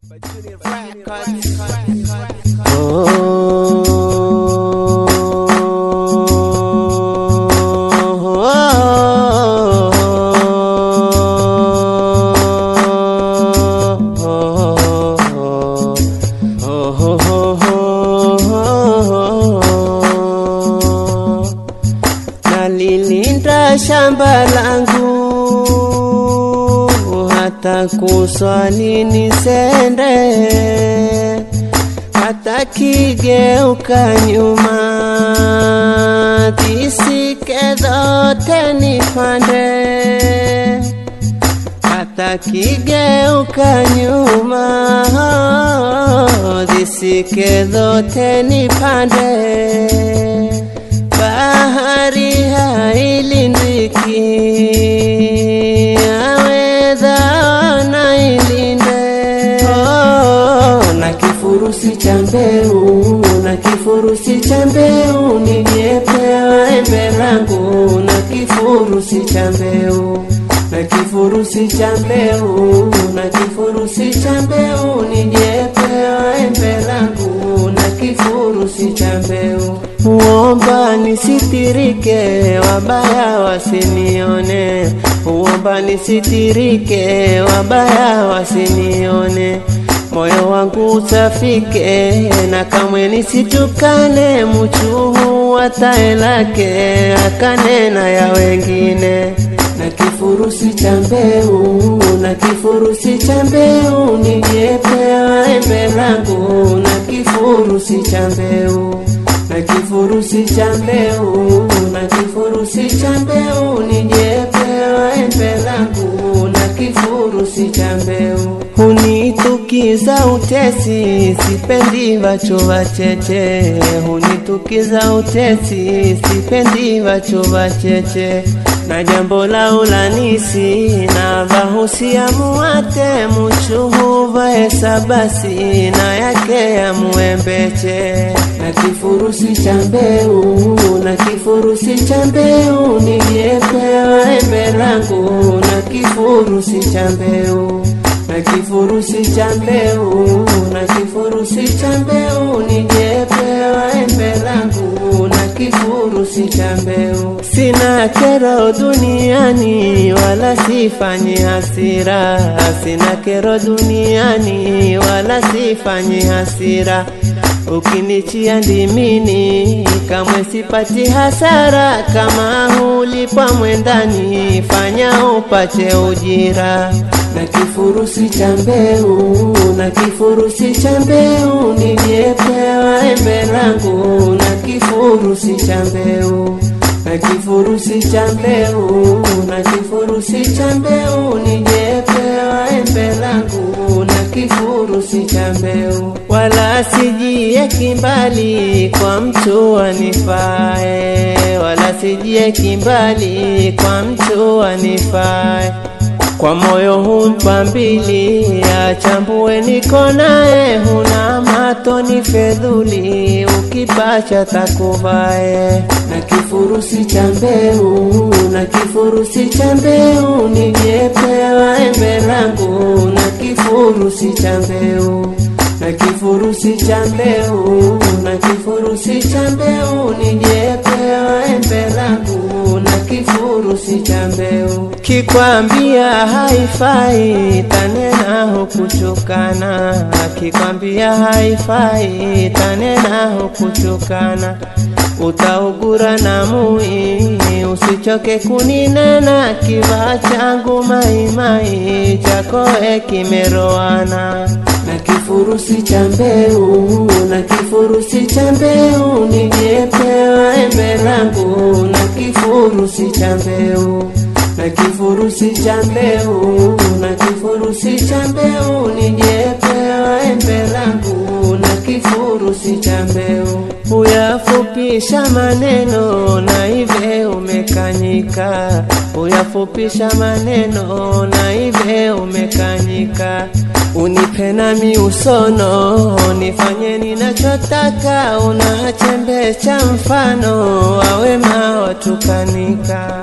Nalilinda shamba langu hata kuswali nisende, hata kigeuka nyuma tisike zote nipande, hata kigeuka nyuma zisike zote nipande bahari hailindiki, aweza na ilinde. Oh, na kifurusi cha mbeu, na kifurusi cha mbeu, niliyepewa embe langu, na kifurusi cha mbeu na kifurusi cha mbeu, na kifurusi cha mbeu, niliyepewa embe langu, na kifurusi cha mbeu Uomba nisitirike, wabaya wasinione. Uomba nisitirike, wabaya wasinione. Moyo wangu usafike, na kamwe nisitukane. Mchuhu wa tae lake, akanena ya wengine. Na kifurusi cha mbeu, na kifurusi cha mbeu, niliyepewa embe langu, na kifurusi cha mbeu na kifurusi cha mbeu, na kifurusi cha mbeu, nijepewa embe langu, na kifurusi cha mbeu. Hunitukiza utesi, sipendi vacho vacheche. Hunitukiza utesi, sipendi vacho vacheche. Na jambo la ulanisi na vahusia muwate muchuhu vaesa basi na yake ya muembeche na kifurusi cha mbeu na kifurusi cha mbeu niliyepewa embe langu na kifurusi cha mbeu na kifurusi cha mbeu na kifurusi cha mbeu niliyepewa embe langu na kifurusi cha mbeu sina kero duniani wala sifanyi hasira sina kero duniani wala sifanyi hasira ukinichia ndimini kamwe sipati hasara kama hulipwa mwendani fanya upate ujira na kifurusi cha mbeu na kifurusi cha mbeu niliyepewa embe langu na kifurusi cha mbeu na kifurusi cha mbeu na kifurusi cha mbeu niliyepewa embe langu na kifurusi cha mbeu wala sijie kimbali kwa mtu anifae wala sijie kimbali kwa mtu anifae kwa moyo humpa mbili, achambue niko naye, huna mato ni fedhuli, ukipacha takuvae. Na kifurusi cha mbeu, na kifurusi cha mbeu, niliyepewa embe langu, na kifurusi cha mbeu na kifurusi cha mbeu, na kifurusi cha mbeu, niliyepewa embe langu, na kifurusi cha mbeu. Kikwambia haifai, tanena hukuchukana. Kikwambia haifai, tanena hukuchukana. Utaugura na mui, usichoke kuninena. Kivaa changu maimai, chakoe kimeroana na kifurusi cha mbeu, na kifurusi cha mbeu, niliyepewa embe langu, na kifurusi cha mbeu na kifurusi cha mbeu, na kifurusi cha mbeu, niliyepewa embe langu, na kifurusi cha mbeu. Huyafupisha maneno na ive umekanyika, huyafupisha maneno na ive umekanyika unipe nami usono, nifanye ninachotaka, una chembe cha mfano, wawema watukanika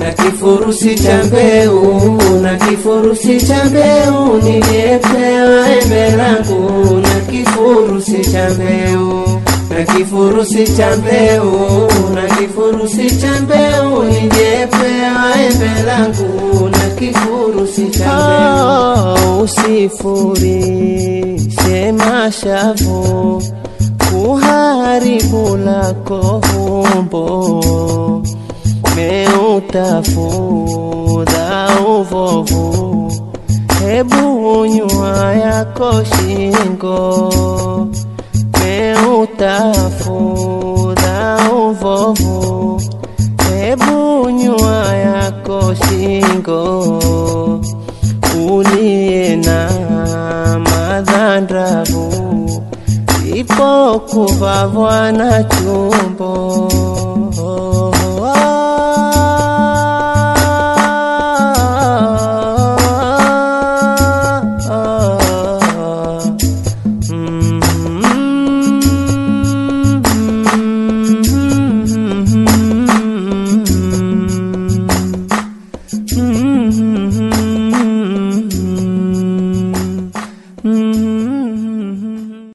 na kifurusi cha mbeu na kifurusi cha mbeu niliyepewa embe langu na kifurusi cha mbeu na kifurusi cha mbeu na kifurusi cha mbeu niliyepewa embe langu na kifurusi cha mbeu usifuri sema shavu kuharibu lako humbo meutafudha uvovu hebu nyua yako shingo meutafudha uvovu hebu nyua yako shingo uliye na madhandravu ipo kuvavwa na chumbo